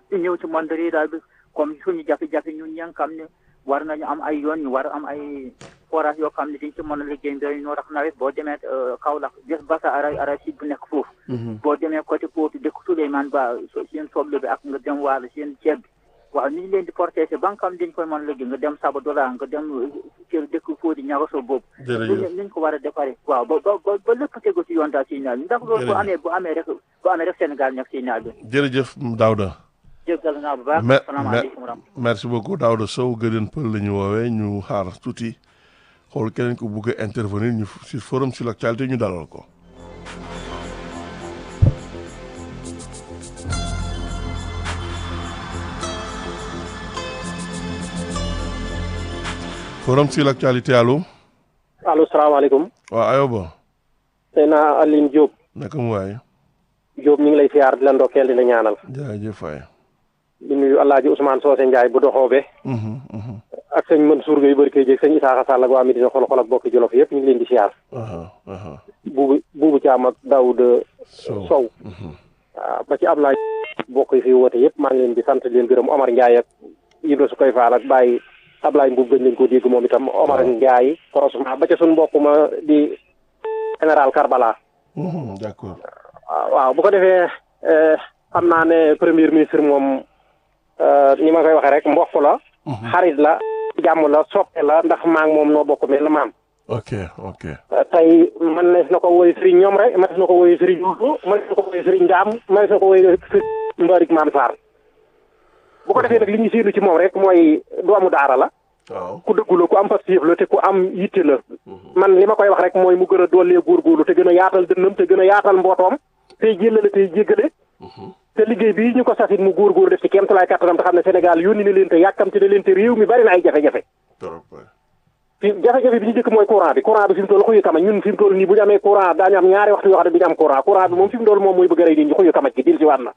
ñu ñëw ci monde rural bi comme suñu jafe-jafe ñun ñi nga xam ne war nañu am ay yoon ñu war am ay forage yoo xam ne dañ ci mën a liggéey mbéy ñoo tax nawet boo demee Kaolack des basa ara ara si bu nekk foofu boo demee côté foofu dëkk Souleymane Ba seen soble bi ak nga dem waalo seen ceeb bi waaw ni ñu leen di protéger ba nga xam dañ koy mën a liggéey nga dem Sabadola nga dem kër dëkk Fodi ñagaso boobu niñ ko war a déparé waaw ba ba ba lépp tegu ci yoon daal si naal bi ndax loolu bu amee bu amee rek bu amee rek Sénégal nekk si naal bi jërëjëf Daouda jéggal naa bu baax salaamaaleykum merci beaucoup Daouda Sow gëdën pël la ñu woowee ñu xaar tuuti xool keneen ko bugg a intervenir ñu sur forum sur l'actualité ñu dalal ko forum sur l'actualité allo. allo salaamaaleykum. waaw ayoba. Seyna Aline Diop. naka mu waay. Diop ñu ngi lay siyaar di la ndokkeel di la ñaanal. jaajëf waay. di nuyu El Hadj Ousmane Socé Ndiaye bu doxoobe. ak sëñ Mansour Gueye Barke Dieng sëñ Isaaxa Sall ak waa Medina xol xol ak bokki Jolof yëpp ñu ngi leen di siyaar. buubu buubu Caam ak Daoud Sow. waaw ba ci Ablaye bokk yi fi woote yëpp maa ngi leen di sant di leen gërëm Omar Ndiaye ak Ibra su koy faal ak Baye Ablaye Mbuub gën leen ko dégg moom itam Omar Ndiaye korosement ba ca suñu mbokk ma di général Karbala. d'accord. waaw bu ko defee xam naa ne premier ministre moom ni ma koy waxee rek mbokk la. xarit la jàmm la soppe la ndax maa ngi moom noo bokk mel na maam. ok ok. tey man nees na ko woy Serigne ñoom rek man nees na ko woy Serigne Youssou man nees na ko woy Serigne Ndiam man nees na ko woy Serigne Mbarik Maam Sarr. bu ko defee nag li ñu séenu ci moom rek mooy doomu daara la. waaw ku dëggu la ku am pastéef la te ku am yitte la. man li ma koy wax rek mooy mu gën a doolee góorgóorlu te gën a yaatal dënnam te gën a yaatal mbootoom. tey jëlale tey jéggale. te liggéey bii ñu ko sasit mu góorgóorlu def ci kéem tolluwaay kattanam te xam ne Sénégal yónni na leen te yàkkamti na leen te réew mi bari na ay jafe-jafe. fi jafe-jafe bi ñu jëkk mooy courant bi courant bi fi mu toll xuyu kamaj ñun fi mu toll nii bu ñu amee courant daañu am ñaari waxtu yoo xam ne du ñu am courant courant bi moom fi mu toll moom mooy bëgg a rey nit ñi xuyu kamaj gi dil si waat na.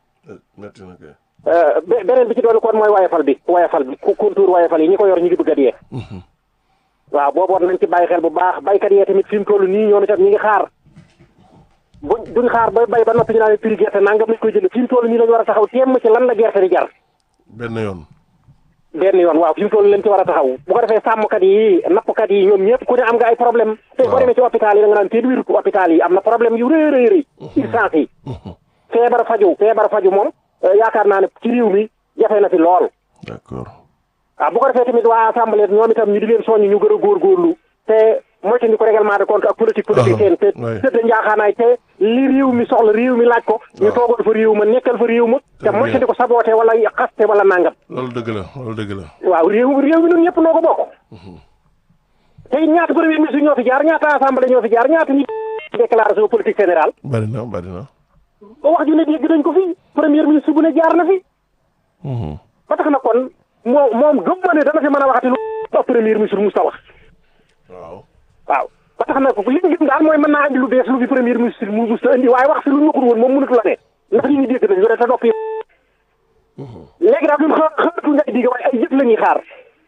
beneen bi ci doon kon mooy wayefal bi wayefal bi contour wayefal yi ñi ko yor ñu ngi bëgg a dee. waaw booboon nañ ci bàyyi xel bu baax baykat yee tamit fi mu toll nii ñoom itam ñi ngi xaar bu duñ xaar ba bay ba noppi ñu naan prix gerte nangam lañ koy jënd fi mu toll nii lañu war a taxaw temm ci lan la gerte di jar. benn yoon. benn yoon waaw fi mu toll lañ ci war a taxaw bu ko defee sàmmkat yi nappkat yi ñoom ñëpp ku ne am nga ay problème te boo demee ci hôpital yi da nga naan kenn wérut hôpital yi am na problème yu rëy rëy rëy urgence yi feebar faju feebar faju moom yaakaar naa ne ci réew mi jafe na fi lool d'accord waaw bu ko defee tamit waa assemblée ñoom itam ñu di leen soññ ñu gën a góorgóorlu te moytandi ko règlement de compte ak politique politicienne te tëdd njaaxaanaay te li réew mi soxla réew mi laaj ko ñu toogal fa réew ma nekkal fa réew ma te moytandi ko saboote wala xaste wala nangam loolu dëgg la loolu dëgg la waaw réew réew mi ñun ñëpp noo ko bokk te ñaata premier ministre ñoo fi jaar ñaata assemblée ñoo fi jaar ñaata ñi déclaration politique générale bari na bari na ba wax ju ne dégg nañ ko fi premier ministre bu ne jaar na fi ba tax na kon moom moom gëm ma ne dana fi mën a waxati lu ba premier ministre Moussa wax waaw waaw ba tax na ko li ñu gëm daal mooy mën naa andi lu bees lu fi premier ministre mu Moussa indi waaye wax fi lu ñu waxul woon moom mënatu la ne ndax ñu ngi dégg nañ yore te noppi léegi daal ñun xa xaatu ngay digg waaye ay jëf la ñuy xaar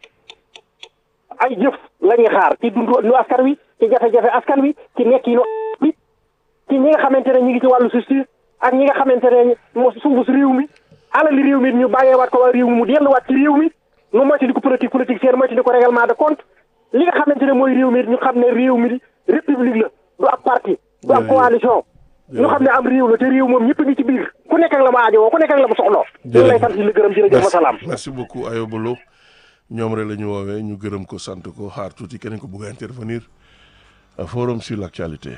ay jëf la ñuy xaar ci dundu nu askan wi ci jafe-jafe askan wi ci nekk yi bi ci ñi nga xamante ne ñi ngi ci wàllu justice ak ñi nga xamante ne mo suufu si réew mi alali réew mi ñu bàyyeewaat ko waa réew mi mu delluwaat ci réew mi nu moytandi ko politique politique seen moytandi ko règlement de compte li nga xamante ne mooy réew mi ñu xam ne réew mi république la du ab parti du ab coalition ñu xam ne am réew la te réew moom ñëpp ngi ci biir ku nekk ak la mu aajowoo ku nekk ak la mu soxloo ñu lay sant di la gërëm jërëjëf wasalaam merci beaucoup Ayoba Lo ñoom rek la ñu woowee ñu gërëm ko sant ko xaar tuuti keneen ko bëgg a intervenir forum sur l'actualité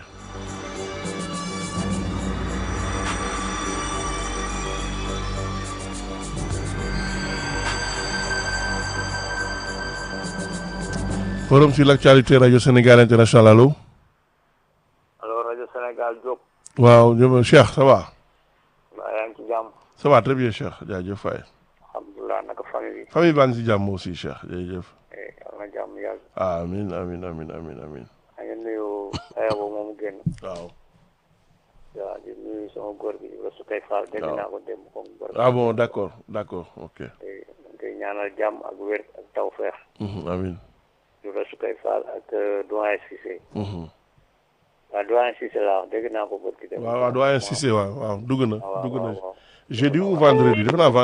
forum sur l'actualité radio Sénégal international allo. allo radio Sénégal Diop. waaw ñoom Cheikh ça va. waaw yaa ngi ci jàmm. ça va très bien Cheikh jaajëf Faye. alhamdulilah naka famille bi. famille baa ngi si jàmm aussi Cheikh jërëjëf. yal na jàmm yàgg. amiin amiin amiin amiin amiin. maa ngi nuyu Ayoba moomu génn. waaw. waaw di nuyu sama góor bi Ibrahima Soukay Fall. dégg naa ko démb comme góor. ah bon d'accord d'accord ok. te ñaanal jàmm ak wér ak tawfeex. amiin. Ibrahima Soukay Fall ak doyen Cissé. waaw doyen Cissé laa wax dégg naa ko bët gi. waaw waaw doyen Cissé waaw waaw dugg na. waaw dugg na waaw jeudi ou vendredi defe naa